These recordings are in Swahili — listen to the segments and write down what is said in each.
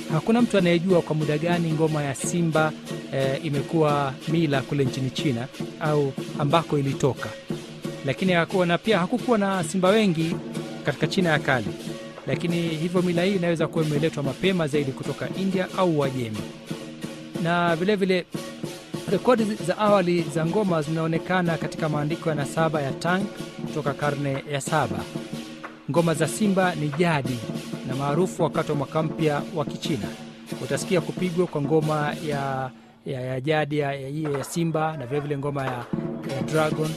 hakuna mtu anayejua kwa muda gani ngoma ya simba eh, imekuwa mila kule nchini China au ambako ilitoka, lakini hakuwa na pia hakukuwa na simba wengi katika China ya kale, lakini hivyo mila hii inaweza kuwa imeletwa mapema zaidi kutoka India au Uajemi, na vilevile rekodi za awali za ngoma zinaonekana katika maandiko ya nasaba ya Tang kutoka karne ya saba. Ngoma za simba ni jadi na maarufu wakati wa mwaka mpya wa Kichina. Utasikia kupigwa kwa ngoma ya, ya, ya jadi ya, ya, ya, ya simba na vilevile ngoma ya, ya dragon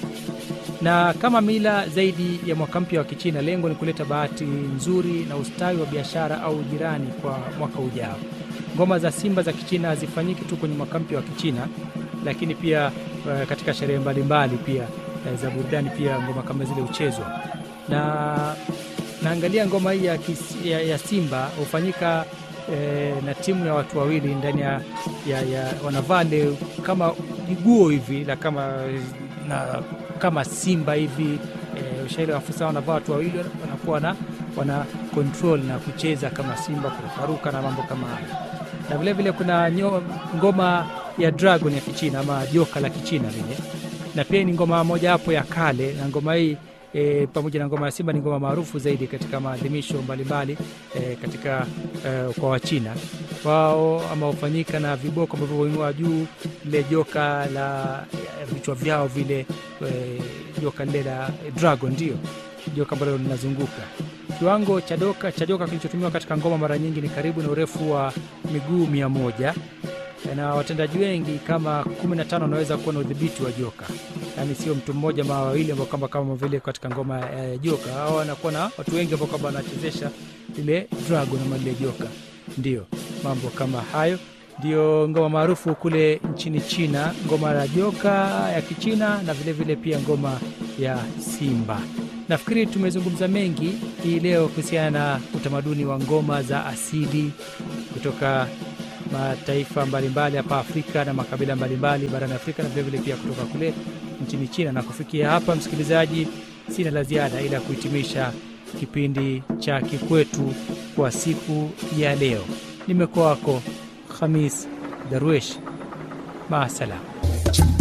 na kama mila zaidi ya mwaka mpya wa Kichina, lengo ni kuleta bahati nzuri na ustawi wa biashara au jirani kwa mwaka ujao. Ngoma za simba za Kichina hazifanyiki tu kwenye mwaka mpya wa Kichina, lakini pia uh, katika sherehe mbalimbali pia uh, za burudani pia ngoma kama zile huchezwa na naangalia ngoma hii ya, kis- ya, ya simba hufanyika eh, na timu ya watu wawili ndani ya, ya, ya wanavaa le kama jiguo hivi la kama na kama simba hivi eh, ushairi afisa wanavaa watu wawili wanakuwa na wana control na kucheza kama simba kurukaruka na mambo kama hayo na vilevile kuna nyo, ngoma ya dragon ya kichina ama joka la kichina vile na pia ni ngoma moja hapo ya kale na ngoma hii e, pamoja na ngoma ya simba ni ngoma maarufu zaidi katika maadhimisho mbalimbali e, katika e, kwa wachina wao ama hufanyika na viboko ambavyo huinua juu lile joka la ya vichwa vyao vile e, joka lile la dragon ndio joka ambalo linazunguka kiwango cha doka cha joka kilichotumiwa katika ngoma mara nyingi ni karibu na urefu wa miguu mia moja na watendaji wengi kama 15 wanaweza kuwa na udhibiti wa joka, yaani sio mtu mmoja ama wawili ambao kama kama vile katika ngoma ya joka, au wanakuwa na watu wengi ambao kwamba wanachezesha lile dragon ama lile joka. Ndio mambo kama hayo, ndio ngoma maarufu kule nchini China, ngoma ya joka ya Kichina na vilevile vile pia ngoma ya simba. Nafikiri tumezungumza mengi hii leo kuhusiana na utamaduni wa ngoma za asili kutoka mataifa mbalimbali hapa Afrika na makabila mbalimbali barani Afrika na vilevile pia kutoka kule nchini China. Na kufikia hapa, msikilizaji, sina la ziada ila kuhitimisha kipindi cha Kikwetu kwa siku ya leo. Nimekuwa wako Khamis Darwesh, maasalam.